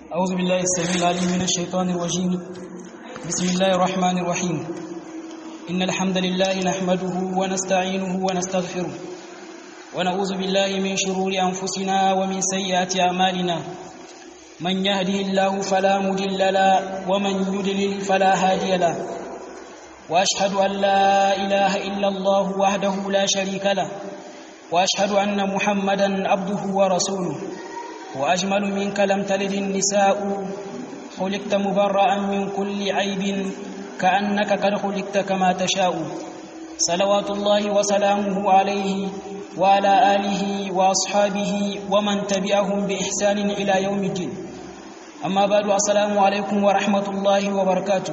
أعوذ بالله السميع العليم من الشيطان الرجيم بسم الله الرحمن الرحيم إن الحمد لله نحمده ونستعينه ونستغفره ونعوذ بالله من شرور أنفسنا ومن سيئات أعمالنا من يهده الله فلا مضل له ومن يضلل فلا هادي له وأشهد أن لا إله إلا الله وحده لا شريك له وأشهد أن محمدا عبده ورسوله وأجمل منك لم تلد النساء خلقت مبرأ من كل عيب كأنك قد خلقت كما تشاء صلوات الله وسلامه عليه وعلى آله وأصحابه ومن تبعهم بإحسان إلى يوم الدين أما بعد السلام عليكم ورحمة الله وبركاته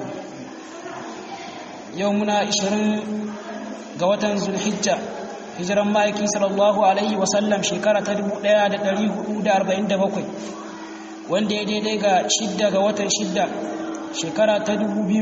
يومنا 20 قوة ذو الحجة hijiran ma'aiki sallallahu alaihi wasallam shekara ta 1447 wanda ya daidai ga shidda ga watan shidda shekara ta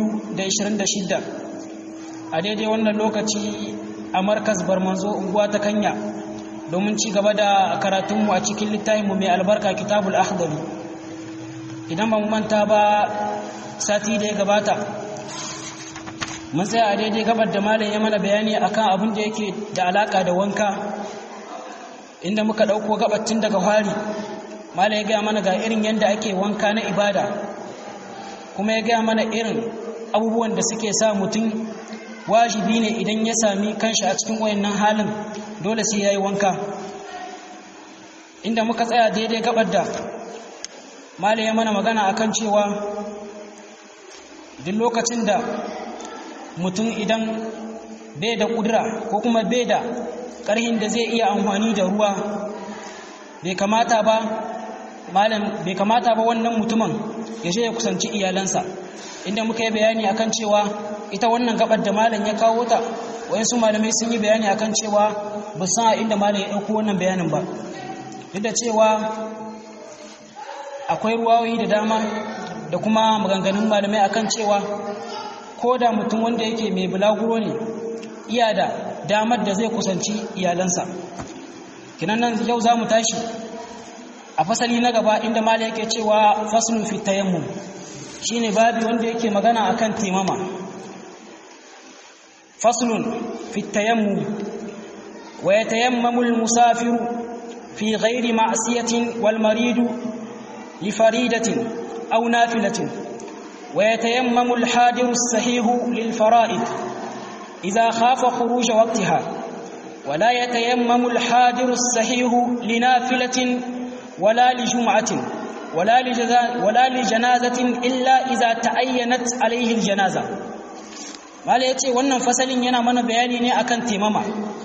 2026 a daidai wannan lokaci a markas barmanzo unguwa ta kanya domin ci gaba da karatunmu a cikin littafinmu mai albarka kitabul akhdari idan ba mu manta ba sati da ya gabata mun tsaya a daidai gabar da malam ya mana bayani akan abin da yake da alaka da wanka inda muka dauko gabatin daga fari malam ya gaya mana ga irin yadda ake wanka na ibada kuma ya gaya mana irin abubuwan da suke sa mutum wajibi ne idan ya sami kanshi a cikin wayannan halin dole sai yayi wanka inda muka tsaya daidai gabar da malam ya mana magana akan cewa duk lokacin da mutum idan bai da ƙudura ko kuma bai da ƙarhin da zai iya amfani da ruwa bai kamata ba malam bai kamata ba wannan mutumin ya je ya kusanci iyalansa inda muka yi bayani akan cewa ita wannan gabar da malam ya kawo ta wayansu malamai sun yi bayani akan cewa ba san a inda malam ya ɗauko wannan bayanin ba duk da cewa akwai ruwayoyi da dama da kuma maganganun malamai akan cewa ko da mutum wanda yake mai bulaguro ne iya da damar da zai kusanci iyalansa kinan nan yau za mu tashi a fasali na gaba inda mala yake cewa faslun fi tayammum shine babi wanda yake magana akan taimama faslun fi tayammum wa yatayammamu al-musafiru fi ghairi ma'siyatin wal maridu li faridatin aw nafilatin ويتيمم الحاضر الصحيح للفرائض إذا خاف خروج وقتها ولا يتيمم الحاضر الصحيح لنافلة ولا لجمعة ولا, ولا لجنازة إلا إذا تعينت عليه الجنازة mala ya ce wannan fasalin yana mana bayani ne akan temama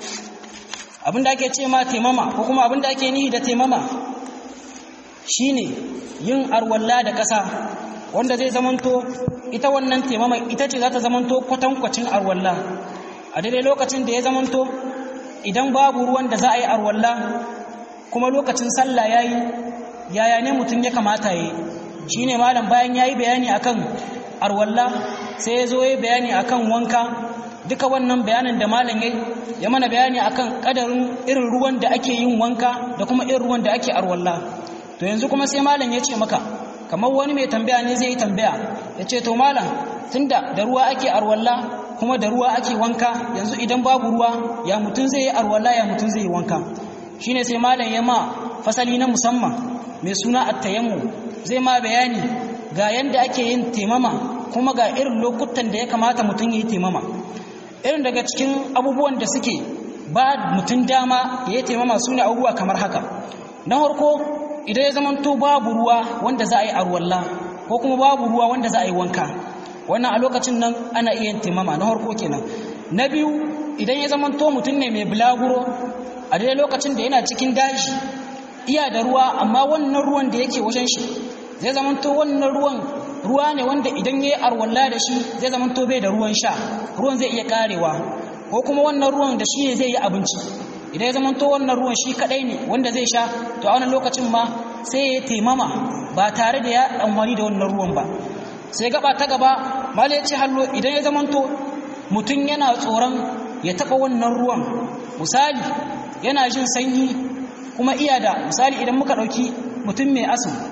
abinda ake ce ma temama ko kuma abinda ake nihi da temama shine yin arwalla da ƙasa wanda zai zamanto ita wannan temama ita ce za ta zamanto kwatankwacin arwalla a daidai lokacin da ya zamanto idan babu ruwan da za a yi arwalla kuma lokacin sallah ya yi yaya ne mutum ya kamata ya yi shi ne malam bayan ya yi bayani akan arwalla sai ya zo ya yi bayani akan wanka duka wannan bayanin da malam ya ya mana bayani akan kadarin irin ruwan da ake yin wanka da kuma irin ruwan da ake arwalla to yanzu kuma sai malam ya ce maka kamar wani mai tambaya ne zai yi tambaya ya ce to malam tunda da ruwa ake arwalla kuma da ruwa ake wanka yanzu idan babu ruwa ya mutum zai yi arwalla ya mutum zai yi wanka shine sai malam ya ma fasali na musamman mai suna attayammu zai ma bayani ga yanda ake yin temama kuma ga irin lokutan da ya kamata mutum ya yi temama irin daga cikin abubuwan da suke ba mutum dama ya yi temama su ne abubuwa kamar haka na farko idan ya zamanto babu ruwa wanda za a yi arwalla ko kuma babu ruwa wanda za a yi wanka wannan a lokacin nan ana iya yin timama na harko kenan na biyu idan ya zamanto mutum ne mai bulaguro a daidai lokacin da yana cikin daji iya da ruwa amma wannan ruwan da yake wajen shi zai zamanto wannan ruwan ruwa ne wanda idan ya yi arwalla da shi zai zamanto bai da ruwan sha ruwan zai iya karewa ko kuma wannan ruwan da shi ne zai yi abinci idan ya zamanto wannan ruwan shi kadai ne wanda zai sha to a wannan lokacin ma sai ya taimama ba tare da ya amfani da wannan ruwan ba sai gaba ta gaba mala ya ce hallo idan ya zamanto mutum yana tsoron ya taɓa wannan ruwan misali yana jin sanyi kuma iya da misali idan muka ɗauki mutum mai asu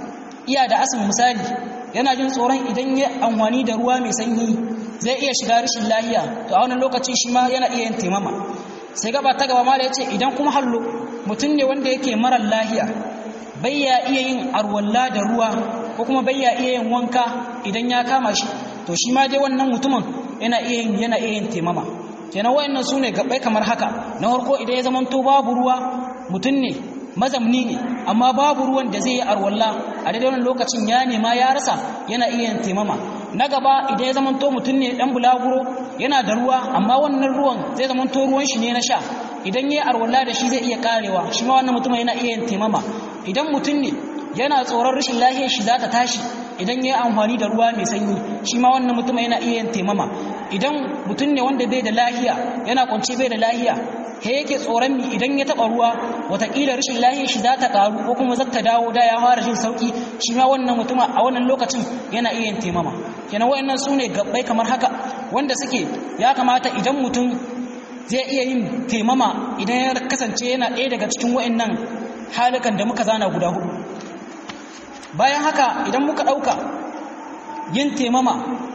iya da asin misali yana jin tsoron idan ya amfani da ruwa mai sanyi zai iya shiga rashin lahiya to a wannan lokaci shi ma yana iya yin taimama sai gaba ta gaba ma da yace idan kuma hallo mutum ne wanda yake marar lahiya bai ya iya yin arwalla da ruwa ko kuma bai ya iya yin wanka idan ya kama shi to shi ma dai wannan mutumin yana iya yin yana iya yin taimama kenan wayannan su ne gabbai kamar haka na farko idan ya zamanto babu ruwa mutum ne mazamni ne amma babu ruwan da zai yi arwalla a daidai wannan lokacin ya nema ya rasa yana iya yin taimama na gaba idan ya zamanto mutum ne dan bulaguro yana da ruwa amma wannan ruwan zai zamanto ruwan shi ne na sha idan ya yi arwalla da shi zai iya karewa shi ma wannan mutum yana iya yin taimama idan mutum ne yana tsoron rashin lahiyar shi za ta tashi idan ya yi amfani da ruwa mai sanyi shi ma wannan mutum yana iya yin taimama idan mutum ne wanda bai da lahiya yana kwance bai da lahiya he yake tsoron mi idan ya taba ruwa watakila rashin lahiyar shi za ta karu ko kuma zata dawo da ya fara jin sauki shi ma wannan mutum a wannan lokacin yana iya yin taimama kenan wayannan su ne gabbai kamar haka wanda suke ya kamata idan mutum zai iya yin taimama idan ya kasance yana ɗaya daga cikin wayannan halikan da muka zana guda hudu bayan haka idan muka ɗauka yin taimama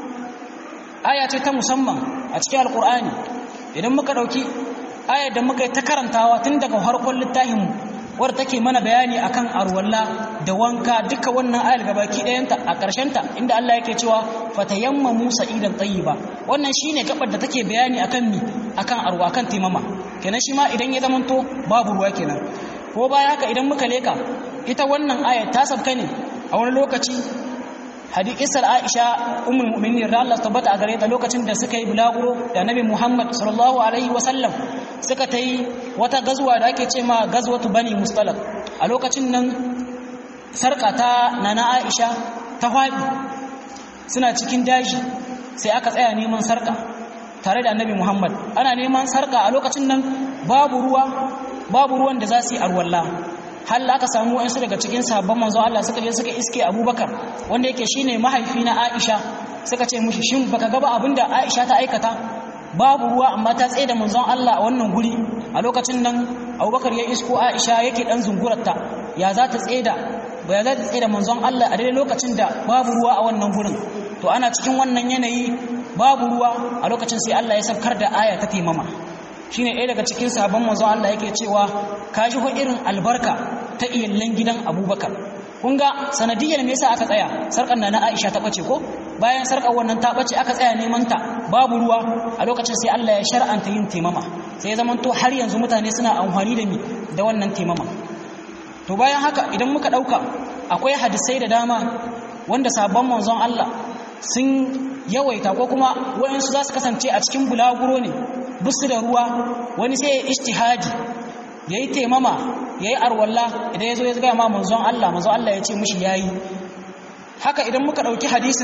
aya ce ta musamman a cikin alkur'ani idan muka ɗauki ayar da muka yi ta karantawa tun daga harkon littafinmu wadda take mana bayani akan arwalla da wanka duka wannan ayar gabaki ɗayanta a ƙarshenta inda Allah yake cewa fatayamma musa idan ba wannan shine gabar da take bayani akan mi akan arwa kan taimama kenan shi ma idan ya zamanto babu ruwa kenan ko baya haka idan muka leka ita wannan ayar ta sabka ne a wani lokaci hadisar Aisha ummul mu'minin da Allah tabbata a gare ta lokacin da suka yi bulaguro da Nabi Muhammad sallallahu alaihi wasallam suka ta yi wata gazuwa da ake ce ma gazwatu bani mustalaq a lokacin nan sarka ta nana Aisha ta faɗi suna cikin daji sai aka tsaya neman sarka tare da Annabi Muhammad ana neman sarka a lokacin nan babu ruwa babu ruwan da za su yi arwalla hal aka samu wayansu daga cikin sahabban manzo Allah suka je suka iske Abubakar wanda yake shine mahaifi na Aisha suka ce mushi shin baka ga ba abinda Aisha ta aikata babu ruwa amma ta tsaye da manzon Allah a wannan guri a lokacin nan Abubakar ya isko Aisha yake dan zungurarta ya za ta tsaye da ba ya za ta tsaye da manzon Allah a daidai lokacin da babu ruwa a wannan gurin to ana cikin wannan yanayi babu ruwa a lokacin sai Allah ya saukar da aya ta taimama shine ɗaya daga cikin sabon manzo Allah yake cewa ka ji irin albarka ta iyallan gidan Abubakar kun ga sanadiyar me yasa aka tsaya sarkar na Aisha ta bace ko bayan sarkar wannan ta bace aka tsaya neman ta babu ruwa a lokacin sai Allah ya shar'anta yin taimama sai zaman to har yanzu mutane suna amfani da mi da wannan taimama to bayan haka idan muka dauka akwai hadisai da dama wanda sabon manzon Allah sun yawaita ko kuma wayansu za su kasance a cikin bulaguro ne busu da ruwa wani sai ya ishtihadi ya yi taimama ya yi arwalla idan ya zo ya gaya ma manzon Allah manzon Allah ya ce mushi ya yi haka idan muka ɗauki hadisin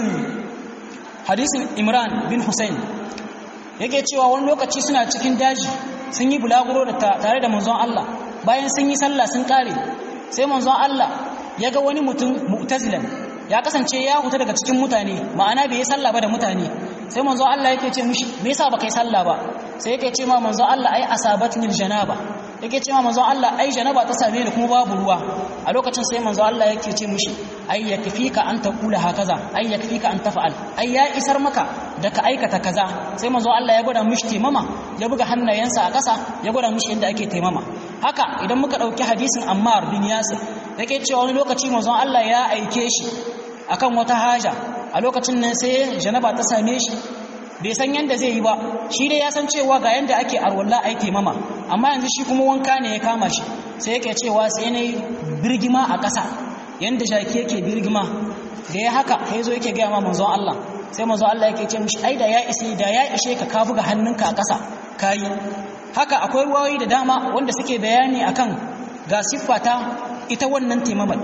hadisin imran bin hussein yake cewa wani lokaci suna cikin daji sun yi bulaguro da tare da manzon Allah bayan sun yi sallah sun kare sai manzon Allah ya ga wani mutum mu'tazilan ya kasance ya huta daga cikin mutane ma'ana bai yi sallah ba da mutane sai manzo Allah yake ce mishi me yasa baka yi sallah ba sai yake ce ma manzo Allah ai asabatnil janaba yake ce ma manzo Allah ai janaba ta same ni kuma babu ruwa a lokacin sai manzo Allah yake ce mishi ai yakfika an taqula hakaza ai yakfika an tafa'al ai ya isar maka da ka aikata kaza sai manzo Allah ya gwada mishi taimama ya buga hannayensa a ƙasa ya gwada mishi yadda ake taimama haka idan muka ɗauki hadisin Ammar bin Yasir yake cewa wani lokaci manzo Allah ya aike shi akan wata haja a lokacin nan sai janaba ta same shi bai san yanda zai yi ba shi dai ya san cewa ga yanda ake arwalla ai taimama amma yanzu shi kuma wanka ne ya kama shi sai yake cewa sai ne birgima a ƙasa yanda jaki yake birgima da ya haka sai zo yake gaya ma manzon Allah sai manzon Allah yake ce mishi ai da ya ishe da ya ishe ka ka buga hannunka a ƙasa kayi haka akwai ruwayoyi da dama wanda suke bayani akan ga siffata ita wannan taimamar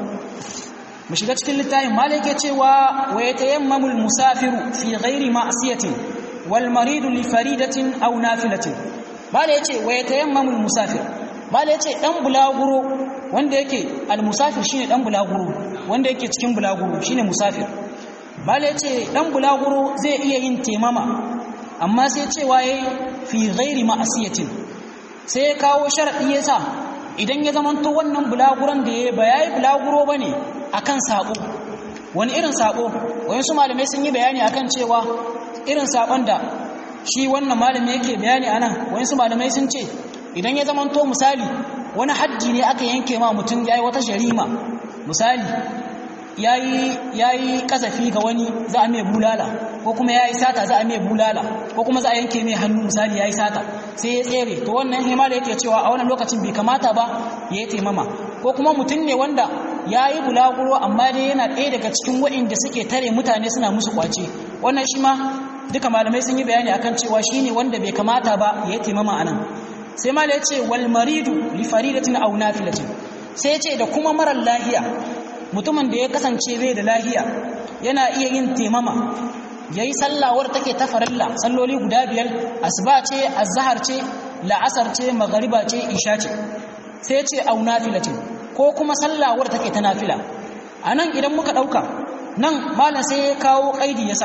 mu shiga cikin littafin malai ke cewa wa yatayammamu al-musafiru fi ghairi ma'siyatin wal maridu li faridatin aw nafilatin malai yace wa yatayammamu al-musafir malai yace dan bulaguro wanda yake al-musafir shine dan bulaguro wanda yake cikin bulaguro shine musafir malai yace dan bulaguro zai iya yin temama amma sai cewa yayi fi ghairi ma'siyatin sai ya kawo sharadi yasa idan ya zamanto wannan bulaguron da ya ba yayi bulaguro bane akan sabo wani irin sabo wayansu malamai sun yi bayani akan cewa irin sabon da shi wannan malami yake bayani anan wayansu malamai sun ce idan ya zamanto misali wani haddi ne aka yanke ma mutum yayi wata jarima misali yayi yayi kasafi ga wani za a mai bulala ko kuma yayi sata za a mai bulala ko kuma za a yanke mai hannu misali yayi sata sai ya tsere to wannan himala yake cewa a wannan lokacin bai kamata ba ya yi taimama ko kuma mutum ne wanda ya yi bulaguro amma dai yana ɗaya daga cikin waɗanda suke tare mutane suna musu kwace wannan shi ma duka malamai sun yi bayani akan cewa shi ne wanda bai kamata ba ya yi taimama a nan sai mala ya ce wal maridu li faridatin aw nafilatin sai ya ce da kuma marar lahiya mutumin da ya kasance bai da lahiya yana iya yin taimama yayi sallawar take ta farilla salloli guda biyar asuba ce azhar ce la'asar ce magariba ce isha ce sai ya ce aw nafilatin ko kuma sallawar take ta nafila anan idan muka dauka nan malam sai ya kawo kaidi yasa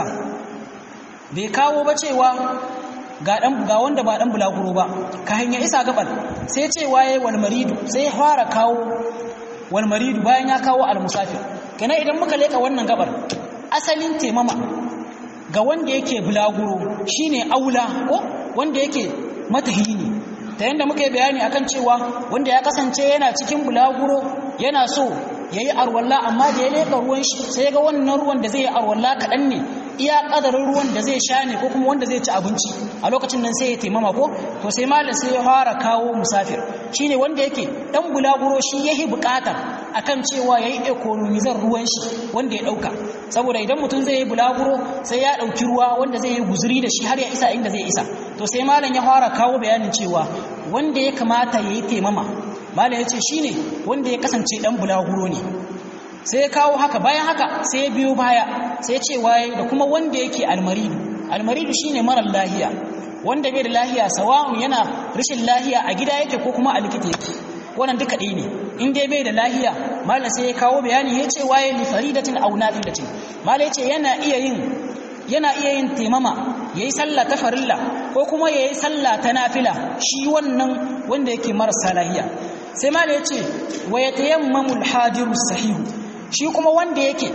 bai kawo ba cewa ga dan ga wanda ba dan bulaguro ba ka hanya isa gabar sai ce waye wal maridu sai ya fara kawo wal maridu bayan ya kawo al musafir kana idan muka leka wannan gabar asalin temama ga wanda yake bulaguro shine aula ko wanda yake matahini ta yanda muka yi bayani akan cewa wanda ya kasance yana cikin bulaguro yana so yayi arwalla amma da ya leka ruwan shi sai ga wannan ruwan da zai yi arwalla kaɗan ne iya kadarin ruwan da zai sha ne ko kuma wanda zai ci abinci a lokacin nan sai ya taimama ko to sai malam sai ya fara kawo musafir shine wanda yake dan bulaguro shi yahi bukata akan cewa yayi economizar ruwan shi wanda ya dauka saboda idan mutum zai yi bulaguro sai ya dauki ruwa wanda zai yi guzuri da shi har ya isa inda zai isa to sai malam ya fara kawo bayanin cewa wanda ya kamata yayi taimama malam ya ce shine wanda ya kasance dan bulaguro ne sai ya kawo haka bayan haka sai ya biyo baya sai ya ce waye da kuma wanda yake almaridu almaridu shine marar lahiya wanda bai da lahiya sawa'un yana rashin lahiya a gida yake ko kuma a likita yake wannan duka ɗaya ne in dai bai da lahiya malam sai ya kawo bayani ya ce waye li faridatin aw nafilatin malam ya ce yana iya yin yana iya yin taimama yayi sallah ta farilla ko kuma yayi sallah ta nafila shi wannan wanda yake marasa lahiya sai malam ya ce wa yatayammamu al-hadiru sahihu shi kuma wanda yake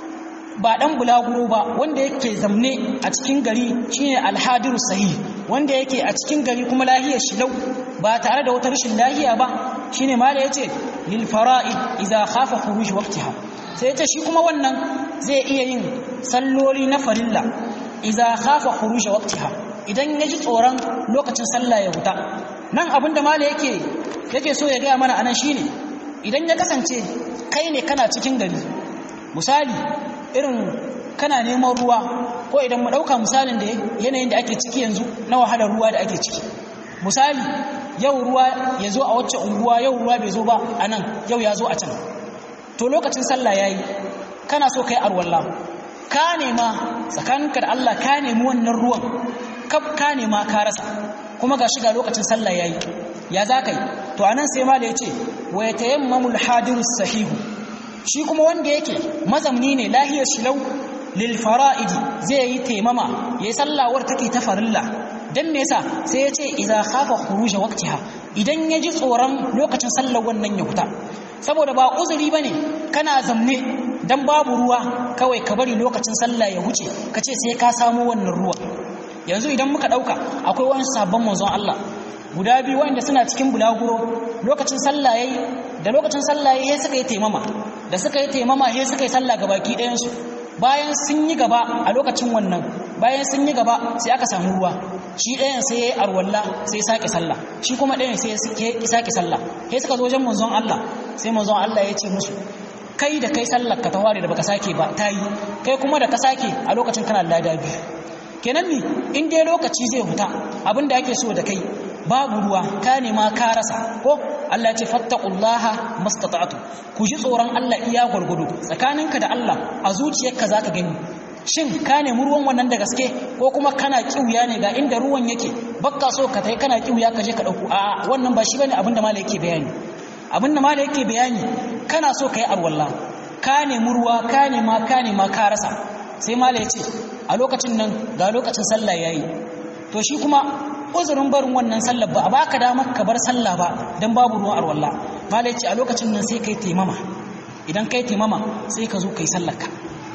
ba dan bulaguro ba wanda yake zamne a cikin gari shine alhadiru sahih wanda yake a cikin gari kuma lahiyar shi lau ba tare da wata rashin lahiya ba shine mala yace lil fara'id idza khafa khuruj waqtiha sai yace shi kuma wannan zai iya yin salloli na farilla idza khafa khuruj waqtiha idan yaji tsoron lokacin sallah ya huta nan abinda mala yake yake so ya ga mana anan shine idan ya kasance kai ne kana cikin gari misali irin kana neman ruwa ko idan mu ɗauka misalin da yanayin da ake ciki yanzu na wahalar ruwa da ake ciki misali yau ruwa ya zo a wacce unguwa yau ruwa bai zo ba a nan yau ya zo a can to lokacin sallah ya yi kana so ka yi arwallah ka nema tsakaninka da Allah ka nemi wannan ruwan kaf ka nema ka rasa kuma ga shiga lokacin sallah ya yi ya za ka yi to anan sai mala ya ce wa ya tayammamul hadiru sahihu shi kuma wanda yake mazamni ne lahiyar shi lau lil fara'idi zai yi taimama yayi sallawar take ta farilla dan me yasa sai ya ce idza khafa khuruj waqtiha idan ya ji tsoron lokacin sallar wannan ya huta saboda ba uzuri bane kana zamne dan babu ruwa kawai ka bari lokacin sallah ya huce ka ce sai ka samu wannan ruwa yanzu idan muka dauka akwai wani sabon manzon Allah guda biyu wanda suna cikin bulaguro lokacin sallah yayi da lokacin sallah yayi suka yi taimama da suka yi taimama sai suka yi sallah gabaki ɗayan su bayan sun yi gaba a lokacin wannan bayan sun yi gaba sai aka samu ruwa shi ɗayan sai yayi arwalla sai sake sallah shi kuma ɗayan sai ya sake sallah sai suka zo wajen manzon Allah sai manzon Allah ya ce musu kai da kai sallar ka taware da baka sake ba tayi kai kuma da ka sake a lokacin kana lada biyu kenan ni in dai lokaci zai huta abinda ake so da kai babu ruwa ka nema ka rasa ko Allah ce fattaqullaha mastata'tu ku ji tsoron Allah iya gurgudu tsakaninka da Allah a zuciyarka zaka gani shin ka nemi ruwan wannan da gaske ko kuma kana kiuya ne ga inda ruwan yake bakka so ka tai kana kiuya ka je ka dauko a wannan ba shi bane abinda malai yake bayani abinda malai yake bayani kana so kai arwalla ka nemi ruwa ka nema ka nema ka rasa sai malai ya ce a lokacin nan ga lokacin sallah yayi to shi kuma uzurin barin wannan sallar ba a baka damar ka bar sallah ba dan babu ruwan arwalla malai ce a lokacin nan sai kai taimama idan kai taimama sai ka zo kai sallar ka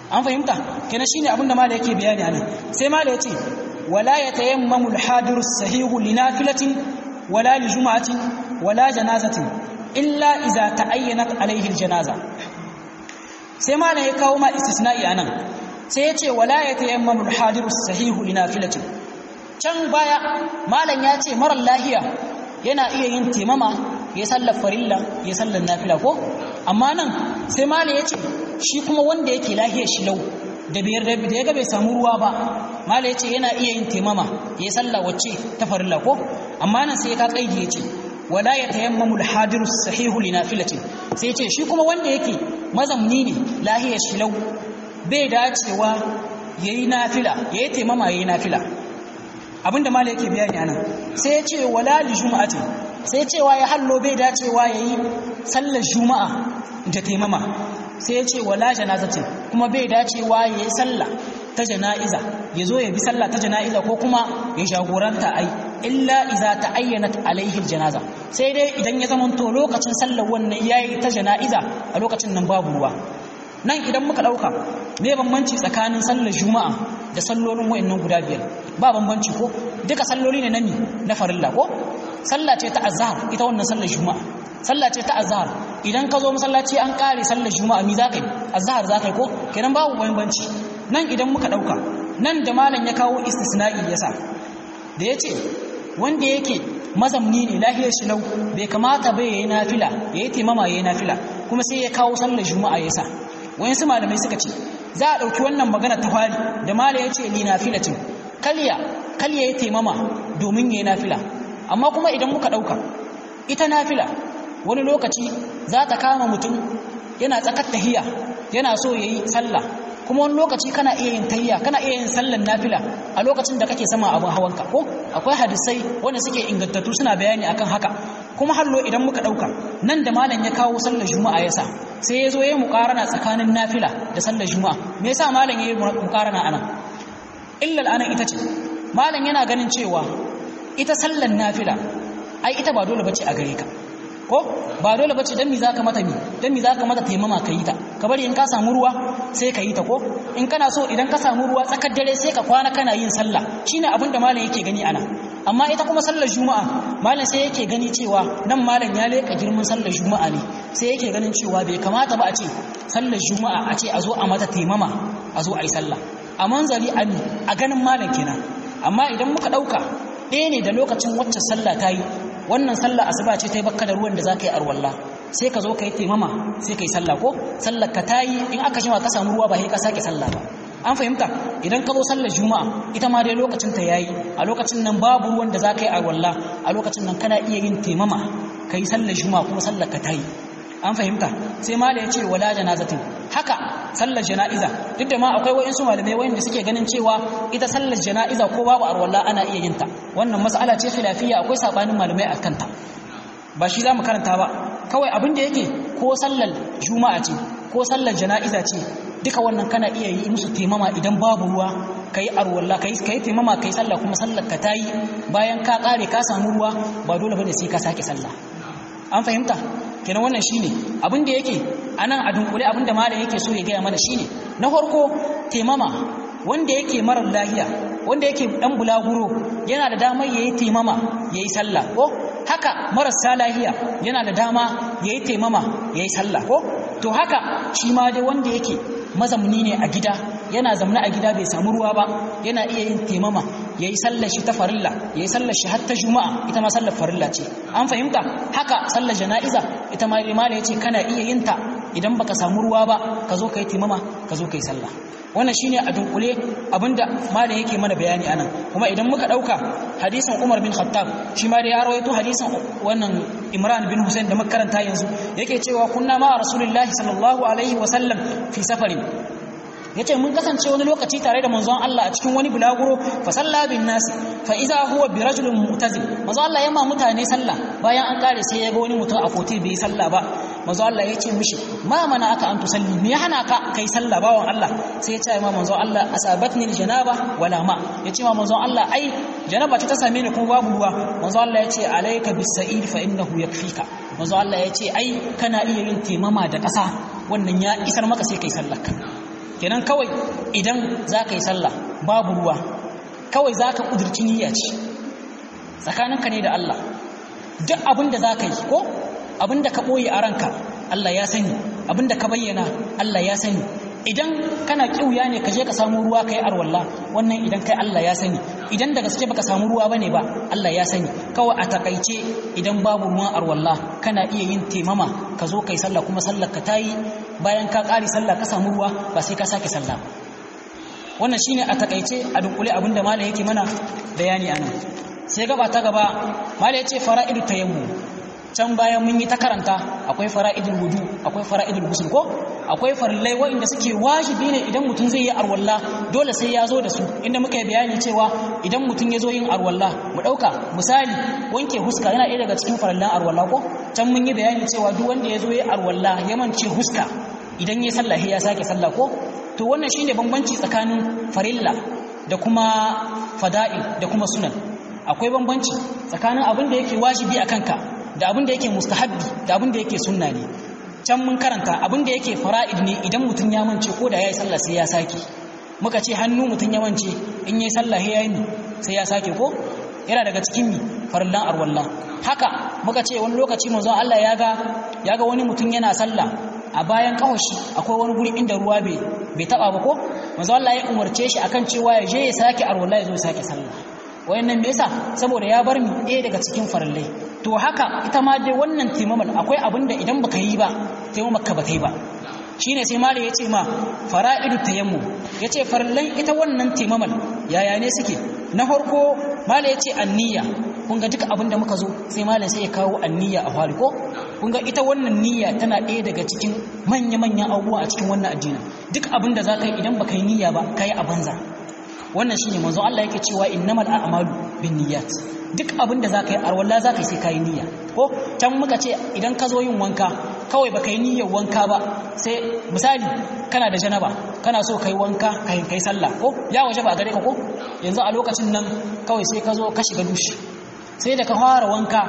an fahimta kenan shine abinda mala yake bayani anan sai mala yace wala yatayammamu al-hadiru as-sahihu li nafilatin wala li jum'atin wala janazatin illa idza ta'ayyanat alayhi al-janaza sai mala ya kawo ma istisna'i anan sai yace wala yatayammamu al-hadiru as-sahihu li nafilatin can baya malam ya ce marar lahiya yana iya yin temama ya sallar farilla ya sallar nafila ko amma nan sai malam ya ce shi kuma wanda yake lahiyar shi lau da biyar da ya ga bai samu ruwa ba malam ya ce yana iya yin temama ya sallar wacce ta farilla ko amma nan sai ka kaidi ya ce wala ya tayammamu al-hadiru sahihu li nafilatin sai ya ce shi kuma wanda yake mazamni ne lahiyar shi lau bai dacewa yayi nafila yayi temama yayi nafila abinda mala yake bayani anan sai ya ce wala li juma'atin sai cewa ya hallo bai dacewa yayi sallar juma'a da taimama sai ya ce wala janazatin kuma bai dacewa yayi sallah ta jana'iza ya zo ya bi sallah ta jana'iza ko kuma ya jagoranta ai illa iza ta'ayyanat alaihi janaza sai dai idan ya zama to lokacin sallar wannan yayi ta jana'iza a lokacin nan babu ruwa nan idan muka dauka me bambanci tsakanin sallar juma'a da sallolin wayannan guda biyar ba bambanci ko duka salloli ne nani na farilla ko sallah ce ta azhar ita wannan sallar juma'a sallah ce ta azhar idan ka zo masallaci an kare sallar juma'a mi zakai azhar zakai ko kenan babu bambanci nan idan muka dauka nan da malam ya kawo istisna'i yasa da yace wanda yake mazamni ne lahiyar shi lau bai kamata bai yayi nafila yayi timama yayi nafila kuma sai ya kawo sallar juma'a yasa wayansu malamai suka ce za a ɗauki wannan magana ta fari da mala ya ce li nafilatin kalya kalya ya taimama domin ya yi nafila amma kuma idan muka ɗauka ita nafila wani lokaci za ta kama mutum yana tsakar tahiya yana so ya yi sallah kuma wani lokaci kana iya yin tayya kana iya yin sallan nafila a lokacin da kake sama abin hawanka ko akwai hadisai wanda suke ingantattu suna bayani akan haka kuma hallo idan muka dauka nan da malam ya kawo sallar juma'a yasa sai ya zo ya yi muqarana tsakanin nafila da sallar juma'a me yasa malam ya yi muqarana anan illa anan ita ce malam yana ganin cewa ita sallar nafila ai ita ba dole bace a gare ka ko ba dole bace dan mi zaka mata mi dan mi zaka mata taimama kai ta ka bari in ka samu ruwa sai ka yi ta ko in kana so idan ka samu ruwa tsakar dare sai ka kwana kana yin sallah shine abin da malam yake gani ana amma ita kuma sallar juma'a malam sai yake gani cewa nan malam ya leka girman sallar juma'a ne sai yake ganin cewa bai kamata ba a ce sallar juma'a a ce a zo a mata taimama a zo a yi sallah a manzali a ganin malam kenan amma idan muka dauka ɗaya ne da lokacin wacce sallah ta yi wannan sallah asuba ce ta yi bakka da ruwan da za ka yi arwalla sai ka zo ka yi taimama sai ka yi sallah ko sallar ka ta yi in aka shima ka samu ruwa ba sai ka sake sallah ba an fahimta idan ka zo sallar juma'a ita ma dai lokacin ta yayi a lokacin nan babu ruwan da za ka yi arwalla a lokacin nan kana iya yin taimama ka yi sallar juma'a kuma sallar ka ta yi an fahimta sai mala ya ce wala janazatin haka sallar jana'iza duk da ma akwai wa'insu malamai wayanda suke ganin cewa ita sallar jana'iza ko babu arwalla ana iya yin ta wannan mas'ala ce khilafiyya akwai sabanin malamai akan ta ba shi zamu karanta ba kawai abin da yake ko sallar juma'a ce ko sallar jana'iza ce duka wannan kana iya yi musu taimama idan babu ruwa kai arwalla kai kai taimama kai sallah kuma sallar ka tayi bayan ka kare ka samu ruwa ba dole bane sai ka sake sallah an fahimta kenan wannan shine abin da yake anan a dunkule abin da malam yake so ya gaya mana shine na farko taimama wanda yake marar lahiya wanda yake dan bulaguro yana da damar yayi taimama yayi sallah ko haka marasa lahiya yana da dama yayi taimama yayi sallah ko to haka shi ma dai wanda yake mazamni ne a gida yana zamna a gida bai samu ruwa ba yana iya yin taimama yayi sallar shi ta farilla yayi sallar shi har ta juma'a ita ma sallar farilla ce an fahimta haka sallar jana'iza ita ma limala yace kana iya yin ta idan baka samu ruwa ba ka zo kai taimama ka zo kai sallah wannan shine a dunkule abinda malam yake mana bayani anan kuma idan muka dauka hadisin Umar bin Khattab shi ma da ya rawaito hadisin wannan Imran bin Hussein da muka karanta yanzu yake cewa kunna ma Rasulullahi sallallahu alaihi wasallam fi safarin yace mun kasance wani lokaci tare da manzon Allah a cikin wani bulaguro fa salla bin nas fa idza huwa bi rajulin mu'tazil manzon Allah yamma mutane sallah bayan an kare sai ya ga wani mutum a kote bai sallah ba manzon Allah ya ce mishi ma mana aka an tusalli me ya hana ka kai sallah bawan Allah sai ya ce ma manzon Allah asabatni janaba wala ma ya ce ma manzon Allah ai janaba ta same ni kuma babu ruwa manzon Allah ya ce alayka bis sa'id fa innahu yakfika manzon Allah ya ce ai kana iya yin temama da ƙasa wannan ya isar maka sai kai sallar ka kenan kawai idan za ka yi sallah babu ruwa kawai za ka ƙudurci niyya ce tsakaninka ne da Allah duk abin da za ka yi ko abin da ka ɓoye a ranka Allah ya sani abin da ka bayyana Allah ya sani idan kana kiuya ne ka je ka samu ruwa kai arwalla wannan idan kai Allah ya sani idan da gaske baka samu ruwa bane ba Allah ya sani kawai a takaice idan babu ruwan arwalla kana iya yin temama ka zo kai sallah kuma sallar ka tayi bayan ka ƙari sallah ka samu ruwa ba sai ka sake sallah wannan shine a takaice a dunkule abinda malam yake mana bayani anan sai gaba ta gaba malam yace fara'idu tayammum can bayan mun yi ta karanta akwai fara'idul wudu akwai fara'idul ghusl ko akwai farillai waɗanda suke wajibi ne idan mutum zai yi arwalla dole sai ya zo da su inda muka yi bayani cewa idan mutum ya zo yin arwalla mu ɗauka misali wanke huska yana ɗaya daga cikin farillan arwalla ko can mun yi bayani cewa duk wanda ya zo yi arwalla ya mance huska idan ya sallah ya sake sallah ko to wannan shine bambanci tsakanin farilla da kuma fada'il da kuma sunan akwai bambanci tsakanin abin da yake wajibi a kanka da abin da yake mustahabbi da abin da yake sunna ne can mun karanta abin da yake fara'id ne idan mutum ya mance ko da yayi sallah sai ya sake muka ce hannu mutum ya mance in yayi sallah sai yayi sai ya sake ko yana daga cikin mi farillan arwalla haka muka ce wani lokaci manzon Allah ya ga ya ga wani mutum yana sallah a bayan kawashi akwai wani guri inda ruwa bai bai taba ba ko manzon Allah ya umarce shi akan cewa ya je ya sake arwalla ya zo ya sake sallah wayannan me yasa saboda ya bar mi ɗaya daga cikin farillai to haka ita ma dai wannan taimamal akwai abin da idan baka yi ba taimamar ka ba ta yi ba shine sai mali ya ce ma fara'idu tayammum ya ce farillan ita wannan taimamal yaya ne suke na farko mali ya ce anniya kun ga duk abin da muka zo sai malam sai ya kawo anniya a fari ko kun ga ita wannan niyya tana ɗaya daga cikin manya-manyan abubuwa a cikin wannan addinin duk abin da za ka yi idan baka yi niyya ba ka yi a banza wannan shine manzo Allah yake cewa innamal a'malu binniyat duk abin da zaka yi arwalla zaka yi sai kai niyya ko can muka ce idan ka zo yin wanka kawai baka yi niyyar wanka ba sai misali kana da janaba kana so kai wanka kai kai sallah ko ya waje ba gare ka ko yanzu a lokacin nan kawai sai ka zo ka shiga dushi sai da ka fara wanka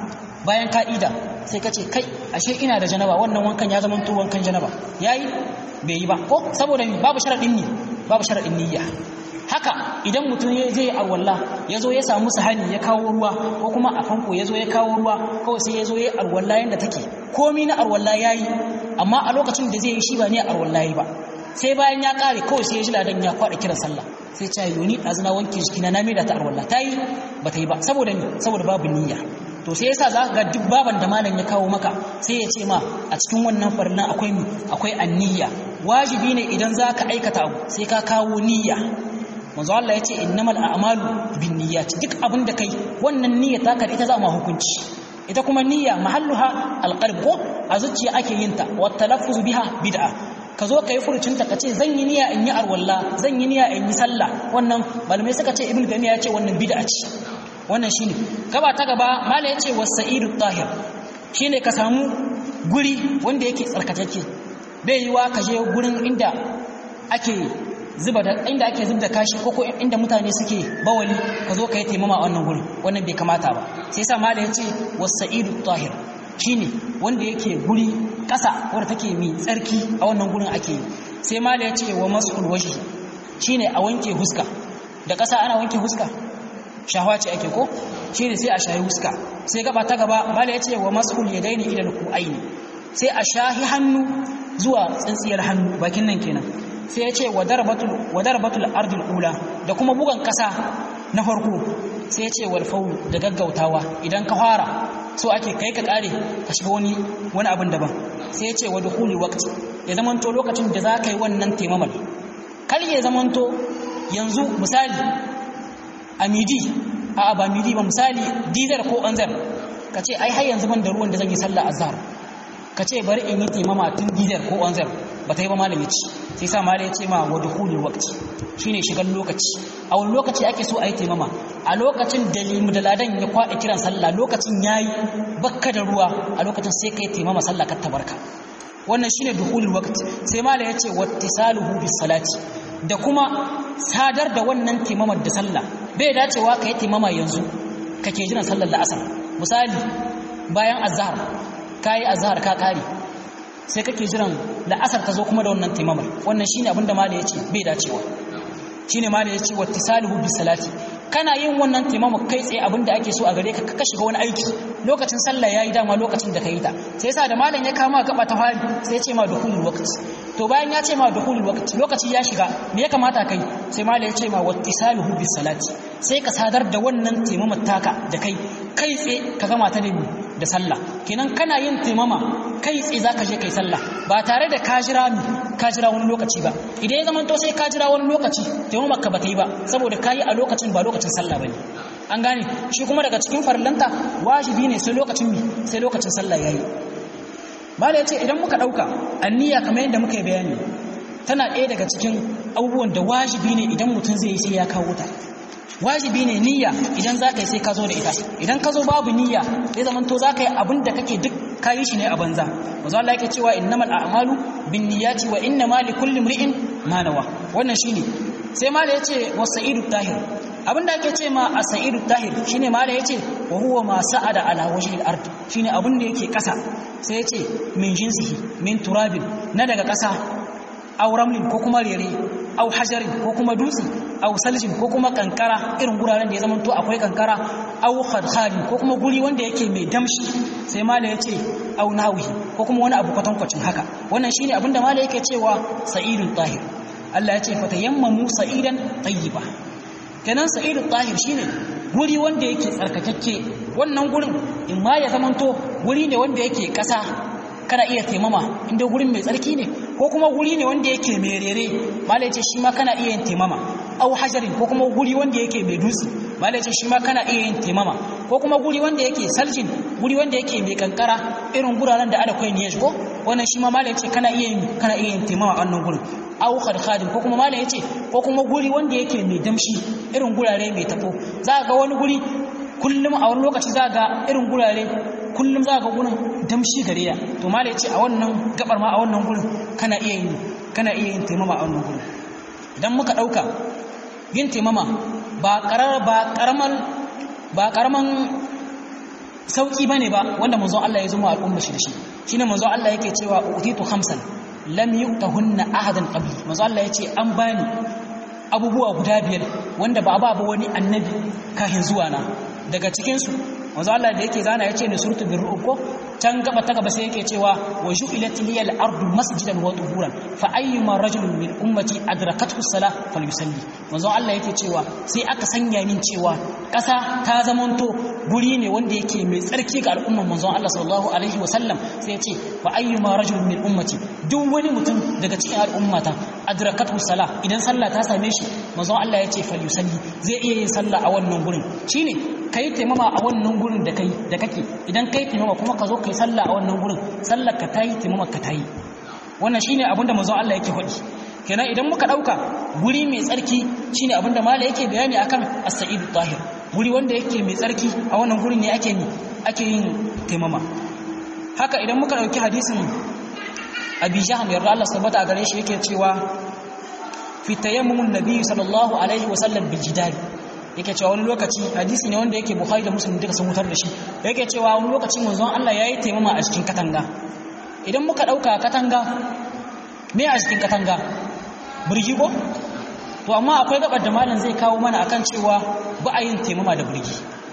bayan ka ida sai ka ce kai ashe ina da janaba wannan wankan ya zama to wankan janaba yayi bai yi ba ko saboda babu sharadin ni babu sharadin niyya haka idan mutum ya je arwalla ya zo ya samu sahani ya kawo ruwa ko kuma a fanko ya zo ya kawo ruwa kawai sai ya zo ya arwalla yadda take komi na arwalla ya yi amma a lokacin da zai yi shi ba ne arwalla ya ba sai bayan ya kare kawai sai ya ji ladan ya kwaɗa kiran sallah sai ce yoni ɗazuna wanke jikina na maida ta arwalla ta yi ba ta yi ba saboda ni saboda babu niyya to sai yasa za ga duk baban da malam ya kawo maka sai ya ce ma a cikin wannan farillan akwai mi akwai anniya wajibi ne idan za ka aikata abu sai ka kawo niyya manzo Allah ya ce innamal a'malu binniyat duk abin da kai wannan niyya ta ita za mu hukunci ita kuma niyya mahalluha alqalb ko a zuciya ake yin ta wa talaffuz biha bid'a ka zo ka yi furucin ta kace zan yi niyya in yi arwalla zan yi niyya in yi sallah wannan malamai suka ce ibnu taymiya ya ce wannan bid'a ce wannan shine gaba ta gaba malai ya ce wasaidu tahir shine ka samu guri wanda yake tsarkakeke bai yiwa ka je gurin inda ake zuba da inda ake zub da kashi ko inda mutane suke bawali ka zo ka yi taimama a wannan gurin wannan bai kamata ba sai sa mala ya ce wasa'idu tahir shine wanda yake guri ƙasa wanda take mai tsarki a wannan gurin ake yi sai mala ya ce wa masul waji shine a wanke huska da ƙasa ana wanke huska shahwa ce ake ko shine sai a shahi huska sai gaba ta gaba mala ya ce wa masul yadaini ila alqu'aini sai a shahi hannu zuwa tsintsiyar hannu bakin nan kenan sai ya ce wa darbatul ardul ula da kuma bugan kasa na farko sai ya ce wal faul da gaggautawa idan ka fara so ake kai ka kare ka shiga wani wani abin daban sai ya ce wa dukhuli waqti ya zamanto lokacin da za ka yi wannan taimamal kar ya zamanto yanzu misali a midi a ba midi ba misali dizar ko anzar ka ce ai har yanzu ban da ruwan da zan yi sallah azhar ka ce bari in yi taimama tun dizar ko anzar ba ta yi ba malami ci sai sa malami ya ce ma wa dukhulul waqti shine shigan lokaci a wani lokaci ake so a yi taimama a lokacin da limu da ladan ya kwaɗa kiran sallah lokacin yayi bakka da ruwa a lokacin sai kai taimama sallah ka tabarka wannan shine dukhulul waqti sai malami ya ce wattisaluhu bis salati da kuma sadar da wannan taimamar da sallah bai dacewa ka yi taimama yanzu kake jiran sallar la'asar misali bayan azhar kayi azhar ka kare sai kake jiran la'asar ta zo kuma da wannan taimamar wannan shine abin da mala ya ce bai dacewa shine mala ya ce wattisaluhu bis salati kana yin wannan taimama kai tsaye abin da ake so a gare ka ka shiga wani aiki lokacin sallah yayi dama lokacin da ka yi ta sai yasa da malam ya kama gaba ta fari sai ya ce ma dukhulul waqti to bayan ya ce ma dukhulul waqti lokaci ya shiga me ya kamata kai sai malam ya ce ma wattisaluhu bis salati sai ka sadar da wannan taimama taka da kai kai tsaye ka gama ta da da sallah kenan kana yin taimama kai tsaye zaka je kai sallah ba tare da ka jira mi ka jira wani lokaci ba idan ya zama to sai ka jira wani lokaci taimama ka bata yi ba saboda ka yi a lokacin ba lokacin sallah bane an gane shi kuma daga cikin farillanta wajibi ne sai lokacin mi sai lokacin sallah yayi mala yace idan muka dauka anniya kamar yadda muka yi bayani tana ɗaya daga cikin abubuwan da wajibi ne idan mutum zai yi sai ya kawo ta wajibi ne niyya idan za ka yi sai ka zo da ita idan ka zo babu niyya zai zama to za ka yi abin da kake duk ka yi shi ne a banza mazu Allah yake cewa innamal a'malu bin niyyati wa innama li kulli imri'in ma nawa wannan shine sai mala yace wasaidu tahir abin da ake ce ma asaidu tahir shine mala yace wa huwa ma sa'ada ala wajhi al-ard shine abin da yake kasa sai yace min jinsihi min turabin na daga kasa aw ramlin ko kuma rere aw hajarin ko kuma dutse aw saljin ko kuma kankara irin guraren da ya zama to akwai kankara aw khadkhali ko kuma guri wanda yake mai damshi sai mala yace aw nahwi ko kuma wani abu kwatankwacin haka wannan shine abin da mala yake cewa sa'idul tahir Allah ya ce fatayammamu sa'idan tayyiba kenan sa'idul tahir shine guri wanda yake tsarkakakke wannan gurin in ma ya zamanto guri ne wanda yake kasa kana iya taimama inda gurin mai tsarki ne ko kuma guri ne wanda yake mai rere malai ce shi ma kana iya yin taimama au hajarin ko kuma guri wanda yake mai dutse malai ce shi ma kana iya yin taimama ko kuma guri wanda yake saljin guri wanda yake mai kankara irin guraren da ada kai ne ko wannan shi ma malai ce kana iya yin kana iya yin taimama a wannan gurin au khadkhadin ko kuma malai yace ko kuma guri wanda yake mai damshi irin gurare mai tafo za ga wani guri kullum a wani lokaci za ga irin gurare kullum za ga gurin damshi gare ya to malai ce a wannan gabar ma a wannan gurin kana iya yin kana iya yin taimama a wannan gurin idan muka dauka yin taimama ba karar ba karaman ba karaman sauki bane ba wanda manzo Allah ya zuma al'umma shi da shi shine manzo Allah yake cewa utitu khamsan lam yu'tahunna ahadan qabli manzo Allah yace an bani abubuwa guda biyar wanda ba ba wani annabi kafin zuwa na daga cikin su manzo Allah da yake zana yace ni surtu bir ko can gaba ta gaba sai yake cewa wa ju'ilat liyal ardu masjidan wa tuhuran fa ayyuma rajulin min ummati adrakathu salah falyusalli manzo Allah yake cewa sai aka sanya min cewa ƙasa ta zamanto guri ne wanda yake mai tsarki ga al'umman manzon Allah sallallahu alaihi wasallam sai ya ce fa ayyuma rajulin min ummati duk wani mutum daga cikin al'ummata adrakathu salah idan sallah ta same shi manzon Allah ya ce falyusalli zai iya yin sallah a wannan gurin shine kai taimama a wannan gurin da kai da kake idan kai taimama kuma ka zo kai sallah a wannan gurin sallar ka tayi taimama ka tayi wannan shine abin da manzon Allah yake faɗi kenan idan muka dauka guri mai tsarki shine abin da mala yake bayani akan as-sa'id tahir guri wanda yake mai tsarki a wannan gurin ne ake ni ake yin taimama haka idan muka dauki hadisin Abi Jahm yarda Allah subhanahu gare shi yake cewa fi tayammumun nabi sallallahu alaihi wasallam bil jidal yake cewa wani lokaci hadisi ne wanda yake Bukhari da Muslim duka sun mutar da shi yake cewa wani lokaci manzon Allah yayi taimama a cikin katanga idan muka dauka katanga me a cikin katanga burgi ko to amma akwai gabar da malam zai kawo mana akan cewa ba a yin taimama da burgi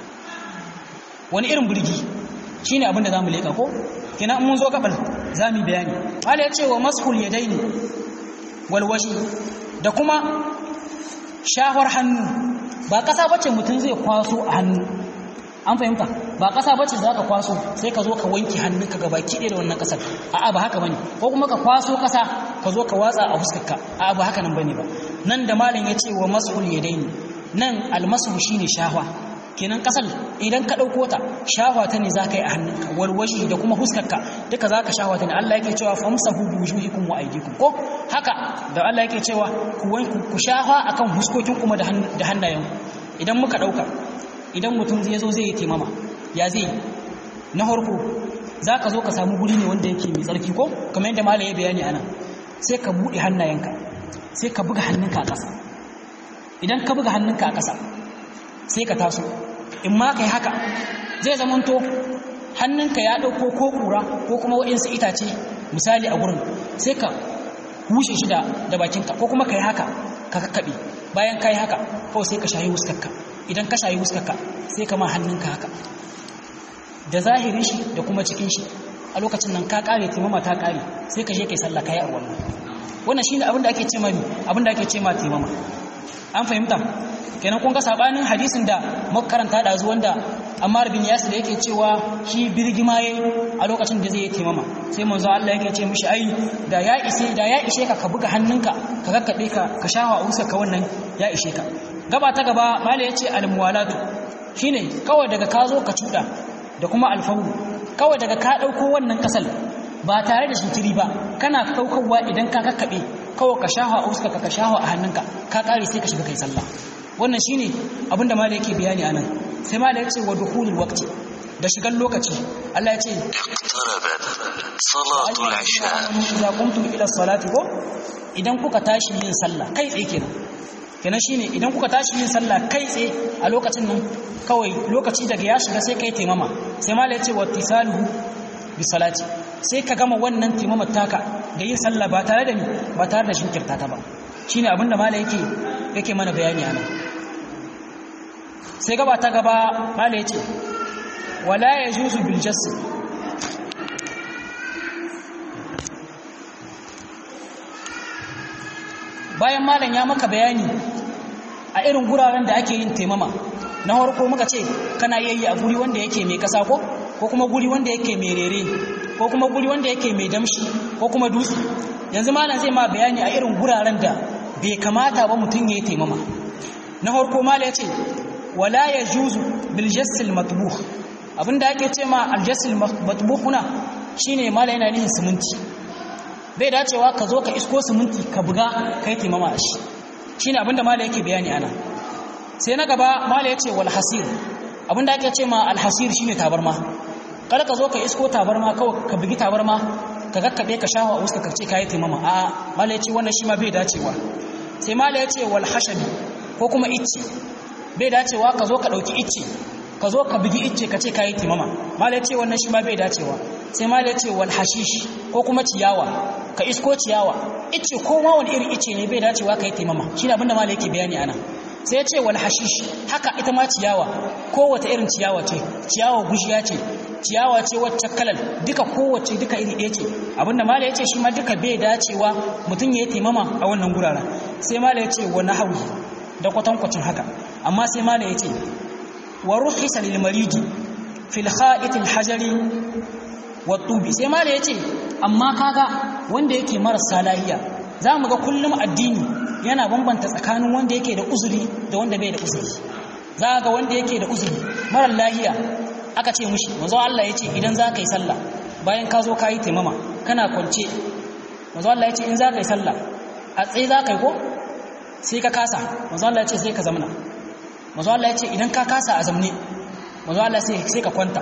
wani irin burgi shine abin da zamu leka ko kina mun zo gabar zamu bayani malam ya ce wa mashul yadaini wal waji da kuma shahwar hannu ba kasa bace mutum zai kwaso a hannu an fahimta ba kasa bace za ka kwaso sai ka zo ka wanke hannunka gaba kiɗe da wannan kasar a'a ba haka bane ko kuma ka kwaso kasa ka zo ka watsa a fuskarka a'a ba haka nan bane ba nan da malam ya ce wa mashul yadaini nan almasu shine shahwa kenan kasar idan ka ɗauko ta shahwa ta ne za ka yi a hannunka walwashi da kuma huskarka duka za ka shahwa ta ne Allah yake cewa famsahu bi wujuhikum wa aydikum ko haka da Allah yake cewa ku ku shahwa akan huskokin kuma da hannayenku idan muka ɗauka idan mutum zai zo zai yi taimama ya zai na harko za ka zo ka samu guri ne wanda yake mai tsarki ko kamar yadda malaye bayani ana sai ka buɗe hannayenka sai ka buga hannunka a ƙasa idan ka buga hannunka a ƙasa sai ka taso in ma kai haka zai zamanto hannunka ya ɗauko ko ƙura ko kuma waɗansu itace misali a gurin sai ka hushe shi da da bakinka ko kuma kai haka ka kakkabe bayan kai haka kawai sai ka shayi wuskarka idan ka shayi wuskarka sai ka ma hannunka haka da zahirin shi da kuma cikin shi a lokacin nan ka kare timama ta kare sai ka je kai sallah kai a wannan wannan shine abin da ake ce ma abin da ake ce ma timama an fahimta kenan kun ga sabanin hadisin da muka karanta da zuwan da Ammar bin Yasir yake cewa shi birgima yayi a lokacin da zai yi timama sai manzo Allah yake ce mishi ai da ya ishe da ya ishe ka ka buga hannunka ka kakkabe ka ka shawa usa ka wannan ya ishe ka gaba ta gaba mala yace al-muwalatu shine kawai daga ka zo ka cuda da kuma alfawu kawai daga ka ɗauko wannan ƙasar ba tare da shintiri ba kana ɗaukowa idan ka kakkaɓe kawai ka shaha a uska ka shaha a hannunka ka ƙare sai ka shiga kai sallah wannan shine abinda mala yake bayani anan sai mala ya ce wa dukhulul waqti da shigan lokaci Allah ya ce اقتربت صلاة العشاء idza qumtum ila salati ko idan kuka tashi yin sallah kai tsaye kenan kenan shine idan kuka tashi yin sallah kai tsaye a lokacin nan kawai lokaci daga ya shiga sai kai taimama sai mala ya ce wa tisaluhu bi salati sai ka gama wannan taimamar taka da yin sallah ba tare da ni ba tare da shinkirta ta ba shine abin da mala yake yake mana bayani anan sai gaba ta gaba mala ya ce wala yajuzu bil jasd bayan malam ya maka bayani a irin guraren da ake yin taimama na harko muka ce kana yayi a guri wanda yake mai kasa ko ko kuma guri wanda yake mai rere ko kuma guri wanda yake mai damshi ko kuma dutse yanzu malam zai ma bayani a irin guraren da bai kamata ba mutum ya yi taimama na harko malam ya ce wala ya juzu bil jassil matbuh abinda ake ce ma al jassil matbuhuna shine malam yana nihin siminti bai dacewa ka zo ka isko siminti ka buga ka yi taimama a shi shi ne abinda mala yake bayani ana sai na gaba mala ya ce wal hasir abinda ake ce ma alhasir shi ne tabarma kada ka zo ka isko tabarma kawai ka bugi tabarma ka kakkaɓe ka shawo a wuska ka ce ka yi taimama a mala ya ce wannan shi ma bai dacewa sai mala ya ce wal hashabi ko kuma icce bai dacewa ka zo ka ɗauki icce ka zo ka bugi icce ka ce ka yi taimama mala ya ce wannan shi ma bai dacewa sai mala ya ce wal hashish ko kuma ciyawa ka isko ciyawa ice ko ma wani irin ice ne bai dacewa ka yi taimama shi ne abinda mala yake bayani ana sai ya ce wal hashish haka ita ma ciyawa ko wata irin ciyawa ce ciyawa gushiya ce ciyawa ce wacce kalal duka kowace duka iri ɗaya ce abinda mala ya ce shi ma duka bai dacewa mutum ya yi taimama a wannan guraren sai mala ya ce wa nahawi da kwatankwacin haka amma sai mala ya ce wa ruhisa lil maridi fil kha'it al hajari wa tubi sai mala ya ce amma kaga wanda yake marasa lahiya za mu ga kullum addini yana bambanta tsakanin wanda yake da uzuri da wanda bai da uzuri za ga wanda yake da uzuri marar lahiya aka ce mushi manzo Allah ya ce idan za ka yi sallah bayan ka zo ka yi taimama kana kwance manzo Allah ya ce in za ka yi sallah a tsaye za ka yi ko sai ka kasa manzo Allah ya ce sai ka zamna manzo Allah ya ce idan ka kasa a zamne manzo Allah sai ka kwanta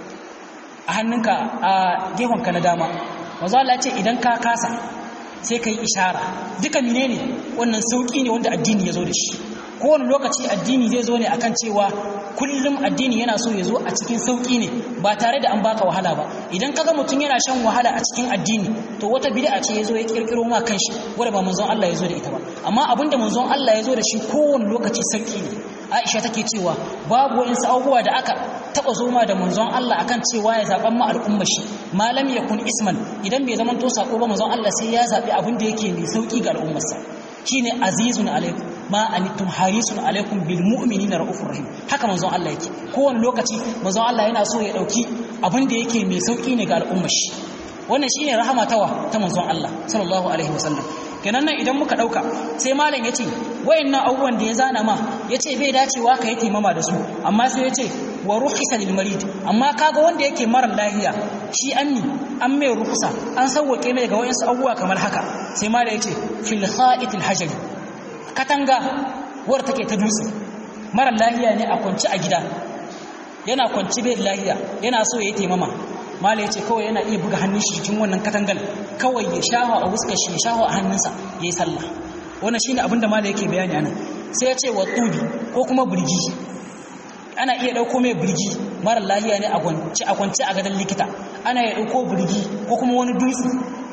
a hannunka a gefenka na dama manzo Allah ya ce idan ka kasa sai ka yi ishara duka menene wannan sauki ne wanda addini ya zo da shi kowane lokaci addini zai zo ne akan cewa kullum addini yana so ya zo a cikin sauki ne ba tare da an baka wahala ba idan kaga mutum yana shan wahala a cikin addini to wata bid'a ce ya zo ya kirkiro ma kanshi wanda ba manzon Allah ya zo da ita ba amma abinda manzon Allah ya zo da shi kowane lokaci sauki ne Aisha take cewa babu wa'insu abubuwa da aka taba zoma da manzon Allah akan cewa ya zaban ma al'umma shi malam yakun isman idan bai zaman to sako ba manzon Allah sai ya zabi abin da yake mai sauki ga al'ummarsa shine azizun alaikum ma anittum harisun alaikum bil mu'minina raufur rahim haka manzon Allah yake kowane lokaci manzon Allah yana so ya dauki abin da yake mai sauki ne ga al'ummar shi wannan shine rahama tawa ta manzon Allah sallallahu alaihi wasallam kenan nan idan muka dauka sai malam yace wayannan abubuwan da ya zana ma yace bai dacewa ka yi taimama da su amma sai yace wa rukhisa lil marid amma kaga wanda yake mara lafiya shi anni an mai rukusa an sauwake mai ga wayansu abubuwa kamar haka sai malam yace fil kha'itil hajari katanga wadda take ta dutse mara lafiya ne a kwanci a gida yana kwanci bai lafiya yana so ya yi taimama mala ya ce kawai yana iya buga hannun shi cikin wannan katangal kawai ya shaho a wuskar shi ya shaho a hannunsa ya yi sallah wannan shine abin da mala yake bayani anan sai ya ce wa tubi ko kuma birgi ana iya ɗauko mai birgi mara lahiya ne a kwance a gadon likita ana iya ɗauko birgi ko kuma wani dutse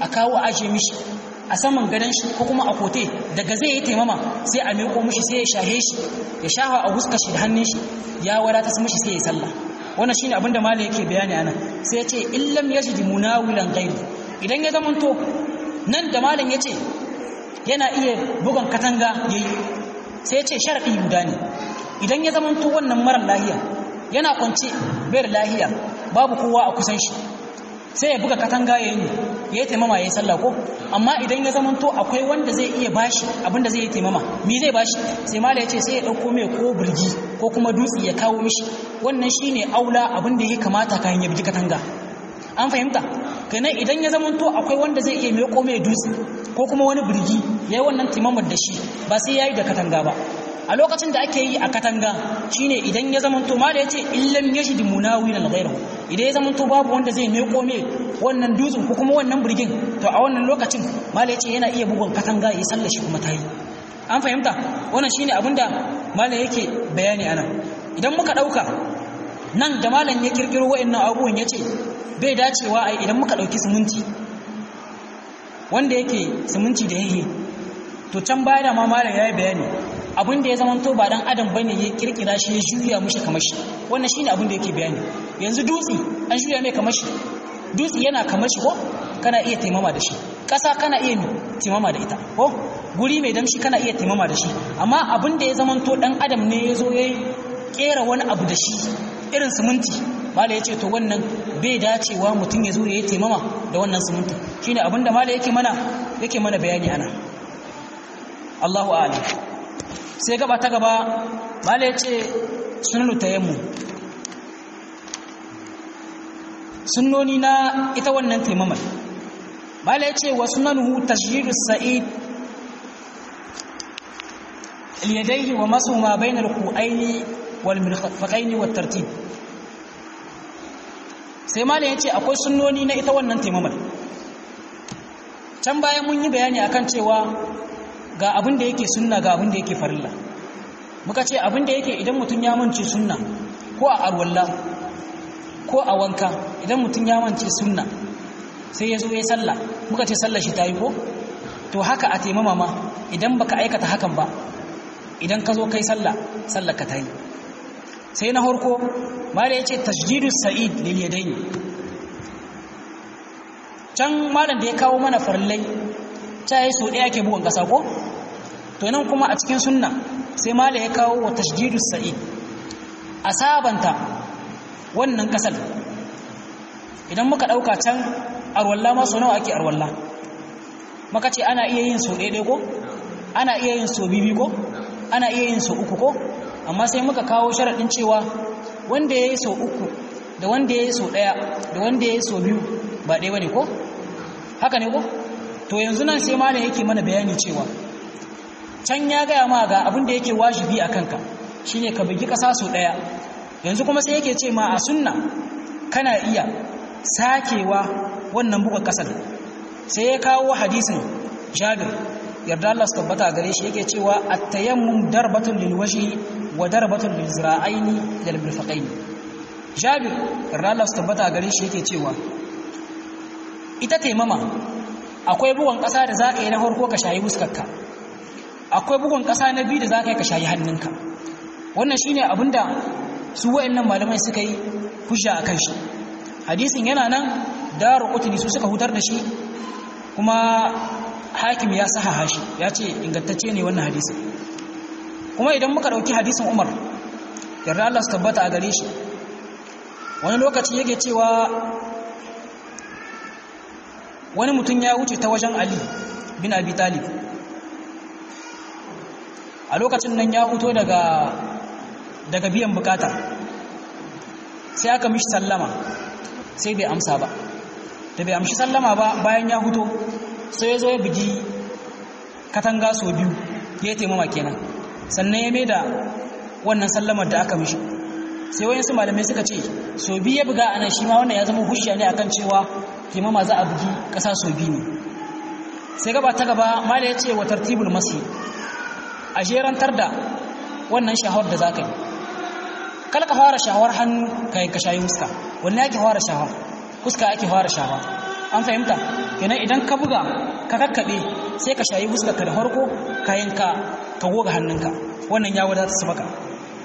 a kawo a ajiye mishi a saman gadon shi ko kuma a kote daga zai yi taimama sai a meko mishi sai ya shahe shi ya shafa a huska shi da hannun shi ya wadata su mishi sai ya sallah wannan shine abinda malai yake bayani anan sai ya ce illam yajid munawilan ghairu idan ya zamanto nan da malam ya ce yana iya bugan katanga yayi sai ya ce sharadi guda ne idan ya zamanto wannan marar lahiya yana kwance bayar lahiya babu kowa a kusan shi sai ya buga katanga ya yi ya yi taimama ya yi sallah ko amma idan ya zamanto akwai wanda zai iya bashi abinda zai yi taimama mi zai bashi sai mala ya ce sai ya ɗauko mai ko birgi ko kuma dutse ya kawo mishi wannan shine aula abinda ya kamata kayan ya bugi katanga an fahimta kenan idan ya zamanto akwai wanda zai iya mai mai dutse ko kuma wani birgi ya yi wannan taimamar da shi ba sai ya yi da katanga ba a lokacin da ake yi a katanga shine idan ya zamanto ma da yace illam yashid munawilan ghayrahu idan ya zamanto babu wanda zai meko me wannan dutsen ko kuma wannan burgin to a wannan lokacin mala yace yana iya bugun katanga ya sallar shi kuma tayi an fahimta wannan shine abinda mala yake bayani anan idan muka dauka nan da malam ya kirkiro wa'annan abubuwan yace bai dacewa ai idan muka dauki siminti wanda yake siminti da yake to can baya da ma malam yayi bayani abin da ya zama to ba dan adam bane ya kirkira shi ya juya mishi kamar shi wannan shine abin da yake bayani yanzu dutsi an juya mai kamar shi dutsi yana kamar shi ko kana iya taimama da shi ƙasa kana iya taimama da ita ko guri mai damshi kana iya taimama da shi amma abin da ya zama to dan adam ne ya zo ya kera wani abu da shi irin siminti mala ya ce to wannan bai dacewa mutum ya zo ya yi taimama da wannan siminti shine abin da mala yake mana yake mana bayani ana Allahu a'lam sai gaba ta gaba mala ya ce sunanu tayammu sunnoni na ita wannan taimamar mala ya ce wa sunanuhu tashdidus sa'id اليديه ومسح ما بين الكوعين والمرفقين والترتيب sai malam yace akwai sunnoni na ita wannan taimamar can bayan mun yi bayani akan cewa ga abin da yake sunna ga abin da yake farilla muka ce abin da yake idan mutum ya mance sunna ko a arwalla ko a wanka idan mutum ya mance sunna sai ya zo ya sallah muka ce sallar shi ta yi ko to haka a taimama ma idan baka aikata hakan ba idan ka zo kai sallah sallar ka ta yi sai na harko mala ya ce tasjidu sa'id lil yadaini can malam da ya kawo mana farillai ta yi so ɗaya ke bugun ƙasa ko to nan kuma a cikin sunna sai mala ya kawo wa tasjidu sa'id a sabanta wannan ƙasar idan muka ɗauka can arwalla ma so nawa ake arwalla maka ce ana iya yin so ɗaya ko ana iya yin so bibi ko ana iya yin so uku ko amma sai muka kawo sharaɗin cewa wanda ya yi so uku da wanda ya yi so ɗaya da wanda ya yi so biyu ba ɗaya ba ne ko haka ne ko to yanzu nan sai malam yake mana bayani cewa can ya gaya ma ga abin da yake wajibi a kanka shine ka bugi ƙasa so ɗaya yanzu kuma sai yake ce ma a sunna kana iya sakewa wannan buga ƙasar sai ya kawo hadisin jabir yarda Allah su tabbata gare shi yake cewa at-tayammum darbatun lil wajhi wa darbatun lil zira'aini lil mirfaqaini Jabir yarda Allah su tabbata gare shi yake cewa ita taimama akwai bugun ƙasa da zaka yi na farko ka shayi huskarka akwai bugun ƙasa na biyu da zaka yi ka shayi hannunka wannan shine abinda su wayannan malamai suka yi hujja akan shi hadisin yana nan daru qutni su suka hutar da shi kuma hakim ya sahaha shi ya ce ingantacce ne wannan hadisin kuma idan muka ɗauki hadisin umar yarda Allah su tabbata a gare shi wani lokaci yake cewa wani mutum ya wuce ta wajen ali bin abi talib a lokacin nan ya fito daga daga biyan bukata sai aka mishi sallama sai bai amsa ba da bai amshi sallama ba bayan ya fito sai ya zo ya bugi katanga sau biyu ya taimama kenan sannan ya mai da wannan sallamar da aka mishi sai wani su malamai suka ce sau biyu ya buga anan shi ma wannan ya zama hushiya ne akan cewa taimama za a bugi ƙasa sau biyu ne sai gaba ta gaba mala ya ce wa tartibul masi a jerantar da wannan shahawar da za ka yi kala ka fara shahawar hannu ka yi ka shayi huska wannan ake fara shahawar huska ake fara shahawar an fahimta kenan idan ka buga ka kakkaɓe sai ka shayi fuskarka da farko kayan ka ka goga hannunka wannan ya wadata su maka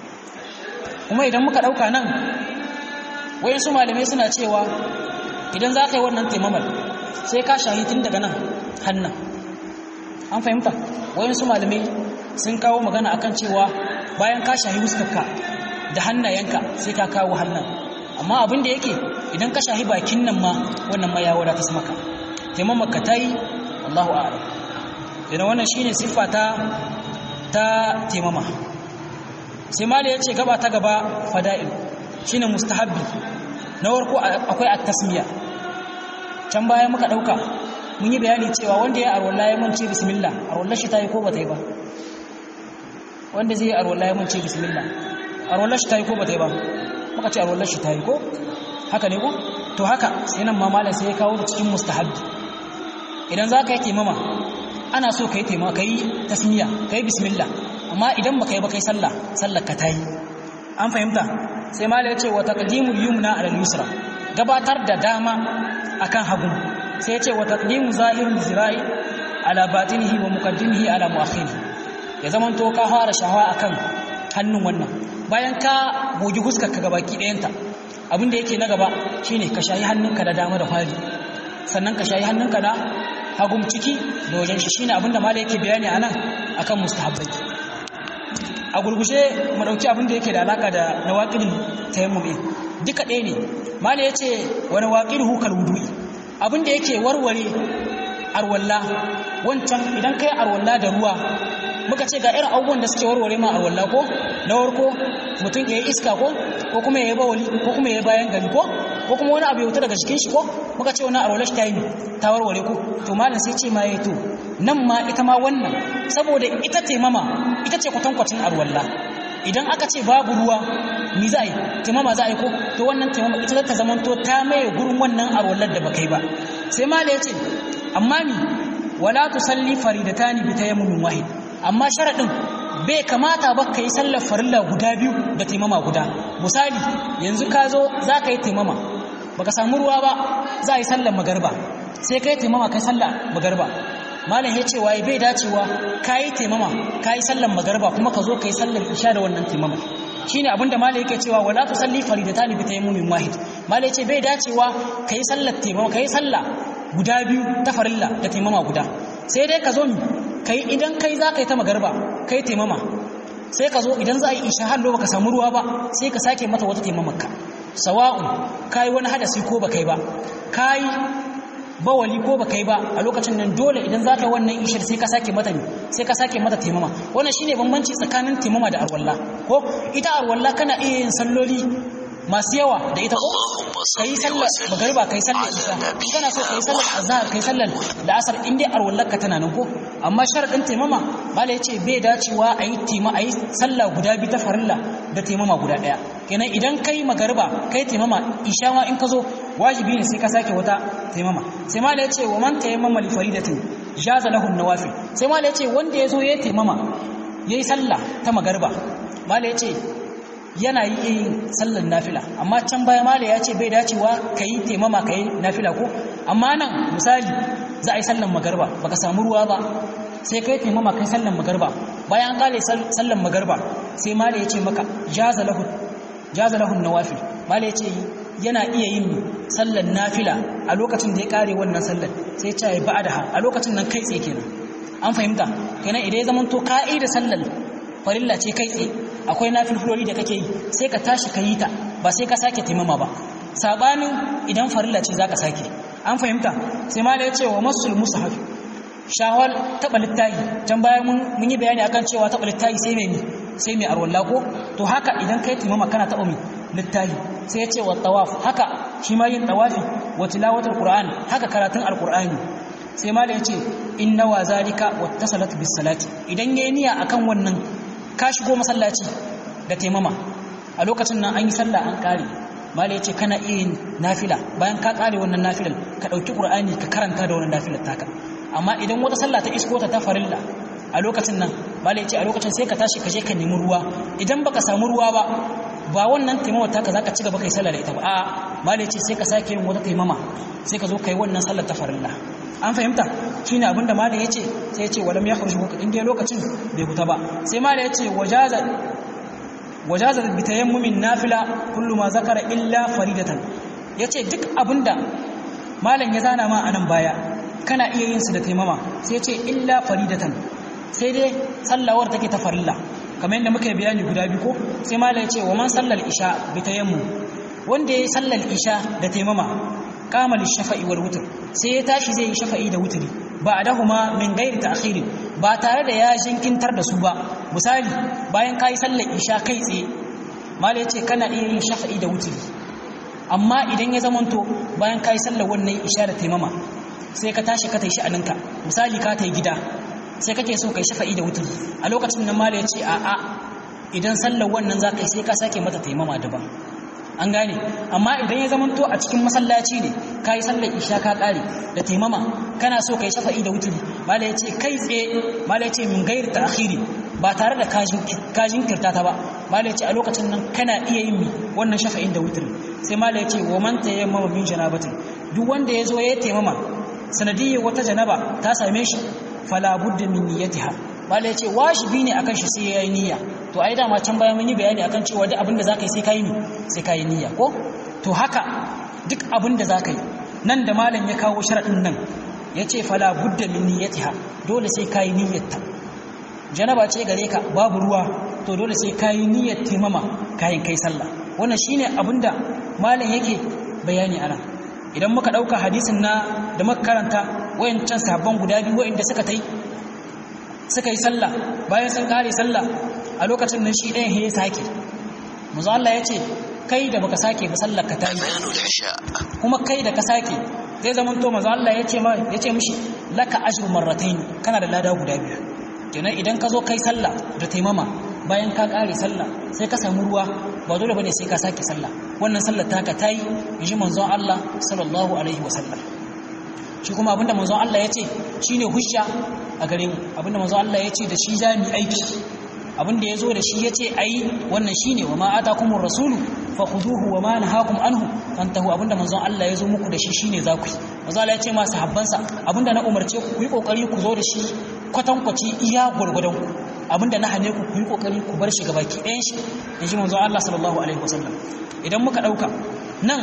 kuma idan muka ɗauka nan wayansu malamai suna cewa idan za ka yi wannan taimamar sai ka shayi tun daga nan hannun an fahimta wayansu malamai sun kawo magana akan cewa bayan ka shahi fuskarka da hannayenka sai ka kawo hannun amma abin da yake idan ka shahi bakin nan ma wannan ma ya wadata su maka taimamar ka ta yi Allahu a'lam idan wannan shine siffa ta ta taimama sai mala ya ce gaba ta gaba fada'il shine mustahabbi na warko akwai at-tasmiya can baya muka dauka mun yi bayani cewa wanda ya arwalla ya mance bismillah arwalla shi tayi ko bata yi ba wanda zai arwalla ya mance bismillah arwalla shi tayi ko bata yi ba muka ce arwalla shi tayi ko haka ne ko to haka sai nan ma malam sai ya kawo da cikin mustahabbi idan za ka yi taimama ana so ka yi taimama ka yi tasmiya ka yi bismillah amma idan ba ka yi ba kai sallah sallar ka ta yi an fahimta sai malam ya ce wa taqdimul yumna ala yusra gabatar da dama akan hagu sai ya ce wa taqdimu zahirul zira'i ala batinihi wa muqaddimihi ala muakhirihi ya zaman to ka fara shahawa akan hannun wannan bayan ka gogi huskar ka gabaki ɗayanta abin da yake na gaba shine ka shayi hannunka da dama da fari sannan ka shayi hannunka da hagum ciki da wajen shi shine abin da malai yake bayani anan akan mustahabbai a gurgushe mu dauki abin da yake da alaka da nawaqidul tayammum duka ɗaya ne malai yace wa nawaqiduhu kal wudu'i abin da yake warware arwalla wancan idan kai arwalla da ruwa muka ce ga irin abubuwan da suke warware ma arwalla ko na warko mutum ya yi iska ko ko kuma ya yi bawali ko kuma ya yi bayan gari ko ko kuma wani abu ya wuta daga jikin shi ko muka ce wani arwalla shi ta yi ta warware ko to malam sai ce ma ya to nan ma ita ma wannan saboda ita taimama ita ce kwatankwacin arwalla idan aka ce babu ruwa ni za a yi taimama za a yi ko to wannan taimama ita za ta zamanto ta maye gurin wannan arwallar da baka yi ba sai malam ya ce amma ni wala tusalli faridatani bi tayammumin wahid amma sharadin bai kamata ba ka yi sallar farilla guda biyu da taimama guda misali yanzu ka zo za ka yi taimama baka samu ruwa ba za a yi sallar magarba sai ka yi taimama kai sallar magarba malam ya ce waye bai dacewa ka yi taimama ka yi sallar magarba kuma ka zo ka yi sallar isha da wannan taimama shine abin da malam yake cewa wala tusalli faridatani bi tayammumin wahid malam ya ce bai dacewa ka yi sallar taimama ka yi sallah guda biyu ta farilla da taimama guda sai dai ka zo kai idan kai za ka yi ta magarba kai taimama sai ka zo idan za a yi isha hallo baka samu ruwa ba sai ka sake mata wata taimamarka sawa'un kai wani hadasi ko ba kai ba kai bawali ko ba kai ba a lokacin nan dole idan za ka yi wannan ishar sai ka sake mata ne sai ka sake mata taimama wannan shine bambanci tsakanin taimama da arwalla ko ita arwalla kana iya yin salloli masu yawa da ita ko kai sallar magariba kai sallar isha in kana so kai sallar azhar kai sallar da asar in dai arwallar ka tana nan ko amma sharadin taimama bala yace bai dacewa ayi tema ayi sallah guda biyu ta farilla da taimama guda daya kenan idan kai magariba kai taimama isha ma in ka zo wajibi ne sai ka sake wata taimama sai mala yace wa man tayammama li faridatin jaza lahu nawafil sai mala yace wanda yazo yayi taimama yayi sallah ta magariba mala yace yana yin sallar nafila amma can baya mala ya ce bai dacewa ka yi taimama ka yi nafila ko amma nan misali za a yi sallar magarba baka samu ruwa ba sai ka yi taimama ka yi sallar magarba bayan kale sallar magarba sai mala ya ce maka jaza lahun nawafil mala ya ce yana iya yin sallar nafila a lokacin da ya kare wannan sallar sai ce ya ba'adaha a lokacin nan kai tsaye kenan an fahimta kenan idan ya zama to ka'i da sallar farilla ce kai tsaye akwai nafilfiloli da kake yi sai ka tashi ka yi ta ba sai ka sake taimama ba sabanin idan farilla ce zaka sake an fahimta sai ma da ya ce wa masul mushaf shawal taba littahi can bayan mun yi bayani akan cewa taba littahi sai mai sai mai arwalla ko to haka idan kai taimama kana taba mai littahi sai ya ce wa tawaf haka shi ma yin tawafi wa tilawatul qur'an haka karatun alqur'ani sai ma da ya ce inna wa zalika wattasalat bis salati idan yayi niyya akan wannan ka shigo masallaci da taimama a lokacin nan an yi sallah an kare mala ya ce kana iya yin nafila bayan ka kare wannan nafilar ka ɗauki ƙur'ani ka karanta da wannan nafilar taka amma idan wata sallah ta isko ta ta farilla a lokacin nan mala ya ce a lokacin sai ka tashi ka je ka nemi ruwa idan baka samu ruwa ba ba wannan taimawar taka zaka ci gaba kai sallah da ita ba a mala yace sai ka sake yin wata taimama sai ka zo kai wannan sallar ta farilla an fahimta shine abinda malam yace sai yace walam yakhruj in dai lokacin bai huta ba sai malam yace wajaza wajaza bi tayammumin nafila kullu ma zakara illa faridatan yace duk abinda malam ya zana ma anan baya kana iya yin su da taimama sai yace illa faridatan sai dai sallawar take ta farilla kamar yadda muka yi bayani guda biyu ko sai malam yace wa man sallal isha bi tayammum wanda yayi sallal isha da taimama kamal shafa'i wal wutr sai ya tashi zai yi shafa'i da wutri ba adahuma min ghairi ta'khir ba tare da ya jinkintar da su ba misali bayan kai sallar isha kai tsaye mala yace kana iya yin shafa'i da wutri amma idan ya zamanto bayan kai sallar wannan isha da taimama sai ka tashi ka tashi aninka misali ka tai gida sai kake so kai shafa'i da wutri a lokacin nan mala yace a a idan sallar wannan zaka yi sai ka sake mata taimama daban an gane amma idan ya zamanto a cikin masallaci ne ka yi sallar isha ka ƙare da taimama kana so ka yi shafa'i da wuturi mala ya ce kai tsaye mala ya ce min gairi ta akhiri ba tare da kajin kirta ta ba mala ya ce a lokacin nan kana iya yin mi wannan shafa'in da wuturi sai mala ya ce wa man ta yamma min janabatin duk wanda ya zo ya taimama sanadiyyar wata janaba ta same shi fala budda min niyyatiha mala ya ce wajibi ne akan shi sai ya yi niyya to ai dama can bayan mun yi bayani akan cewa duk abin da zaka yi sai kai ni sai kai niyya ko to haka duk abin da zaka yi nan da malam ya kawo sharadin nan yace fala budda min niyyatiha dole sai kai niyyarta janaba ce gare ka babu ruwa to dole sai kai niyyar taimama kayan kai sallah wannan shine abin da malam yake bayani anan idan muka dauka hadisin na da muka karanta wayancan sahabban guda biyu wayanda suka tai suka yi sallah bayan sun kare sallah a lokacin nan shi ɗayan ya sake muzu Allah ya ce kai da baka sake ba sallar ka ta yi kuma kai da ka sake zai zama to muzu Allah ya ce ya ce mishi laka ajru marratayn kana da lada guda biyu kenan idan ka zo kai sallah da taimama bayan ka kare sallah sai ka samu ruwa ba dole bane sai ka sake sallah wannan sallar taka ta yi inji manzon Allah sallallahu alaihi wasallam shi kuma abinda manzon Allah ya ce shine hujja a gare mu abinda manzon Allah ya ce da shi za mu aiki abinda ya zo da shi ya ce a yi wannan shi ne wa ma'ata kuma rasulu fa kuduhu wa ma na hakun anhu an tahu abinda manzon Allah ya zo muku da shi shi ne za ku yi manzon Allah ya ce masu habbansa abinda na umarce ku yi kokari ku zo da shi kwatankwaci iya gwargwadon ku abinda na hane ku ku yi kokari ku bar shi ga baki ɗayan shi in ji manzon Allah sallallahu alaihi wasallam idan muka ɗauka nan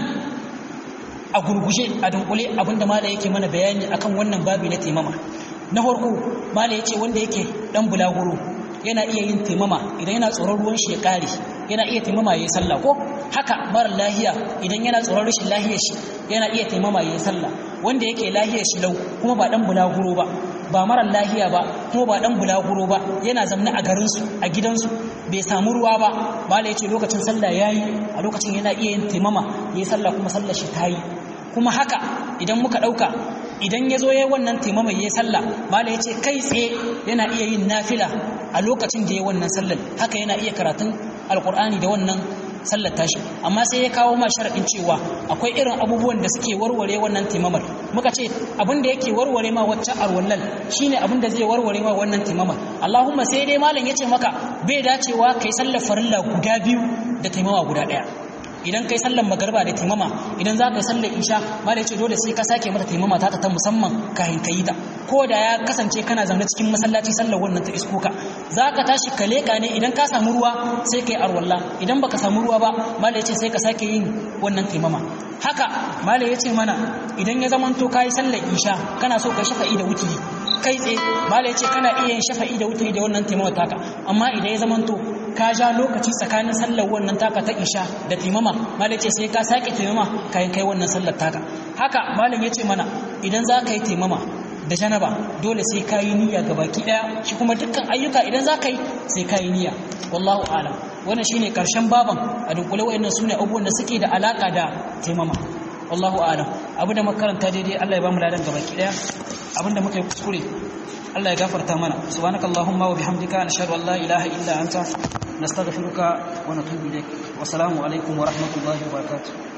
a gurguje a dunkule abinda mala yake mana bayani akan wannan babi na taimama na farko mala yace wanda yake dan bulaguro yana iya yin taimama idan yana tsoron ruwan shi ya kare yana iya taimama yayin sallah ko haka mara lahiya idan yana tsoron rashin lahiyar shi yana iya taimama yayin sallah wanda yake lahiyar shi lau kuma ba dan bulaguro ba ba mara lahiya ba kuma ba dan bulaguro ba yana zamna a garin su a gidansu bai samu ruwa ba mala yace lokacin sallah yayi a lokacin yana iya yin taimama yayin sallah kuma sallar shi tayi kuma haka idan muka dauka idan ya zo ya wannan taimama ya yi sallah mala ya ce kai tsaye yana iya yin nafila a lokacin da ya wannan sallar haka yana iya karatun alkur'ani da wannan sallar tashi amma sai ya kawo ma sharaɗin cewa akwai irin abubuwan da suke warware wannan taimamar muka ce abin da yake warware ma wacce arwallal shine abin da zai warware ma wannan taimamar Allahumma sai dai malam ya ce maka bai dacewa kai sallar farilla guda biyu da taimama guda ɗaya idan kai sallar magarba da taimama idan za ka yi sallar isha ma da ce dole sai ka sake mata taimama ta ta musamman kahin ka yi ta ko da ya kasance kana zaune cikin masallaci sallar wannan ta isko ka za ka tashi ka leƙa ne idan ka samu ruwa sai ka yi arwalla idan baka samu ruwa ba ma da ce sai ka sake yin wannan taimama haka mala ya ce mana idan ya zamanto ka yi sallar isha kana so ka shafa'i da wuturi kai tsaye mala ya ce kana iya yin shafa'i da wuturi da wannan taimama taka amma idan ya zamanto ka ja lokaci tsakanin sallar wannan taka ta isha da taimama malam ce sai ka sake taimama kayan kai wannan sallar taka haka malam ya ce mana idan za ka yi taimama da janaba dole sai ka yi niyya ga baki daya shi kuma dukkan ayyuka idan za ka yi sai ka yi niyya wallahu alam wannan shine karshen baban a dunkule wayannan sune abubuwan da suke da alaka da taimama wallahu alam abu da makaranta daidai Allah ya ba mu ladan ga baki daya abinda muka yi kuskure Allah ya gafarta mana subhanakallahumma wa bihamdika nashhadu an la ilaha illa anta nastaghfiruka wa natubu ilaik wa assalamu alaikum wa rahmatullahi wa barakatuh